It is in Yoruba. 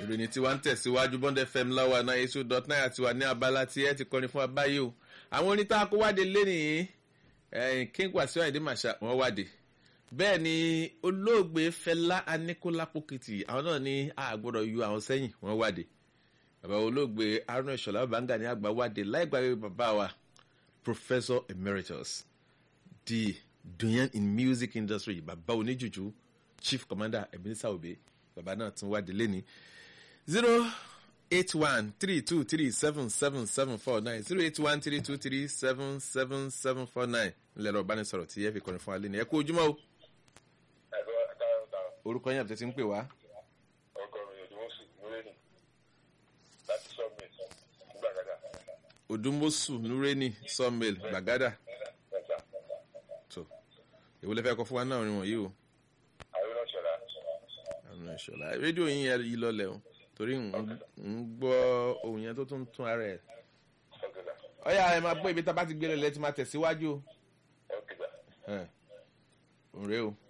ìròyìn tí wàá ń tẹ̀síwájú bond fm láwa náà eight two dot nine àti wà ní abala tí ẹ ti kọrin fún wa báyìí o àwọn orin tá a kó wáde lẹ́nìí king wàsíù àyìndé màṣá wọn wáde bẹ́ẹ̀ ni olóògbé fẹlá aníkólápó kìtì àwọn náà ní àgbọ̀dọ̀ yọ àwọn sẹ́yìn wọn wáde bàbá olóògbé arnold ṣọlá bàǹgà ní àgbà wáde láì gbàgbé bàbá wa professor emeritus di duyan in music industry bàbá oníjùjú chief commander ebenezer obe bàbá náà tún wáde lẹ́ni zero eight one three two three seven seven seven four nine zero eight one three two three seven seven seven four nine ńlẹ̀rọ ìbánisọ̀rọ̀ tí ẹ fi kọrin fún wa lẹ́ni ẹ kú ojúmọ́ o orúkọ yẹn àbẹ̀tẹ̀ ti ń pè wá. odúmọ̀sù nureni sawmill gbàgádà tó èwo lè fẹ́ kọ fún wa náà rìn wọ̀nyí o. àwọn ìṣọ̀lá rédíò yín yẹn yí lọlẹ̀ o torí ń gbọ́ ohun yẹn tó tún tún ara ẹ̀. ọ̀yà ẹ máa gbọ́ ibi tá a bá ti gbé lọ lẹ́tí máa tẹ̀síwájú o. òun rèé o.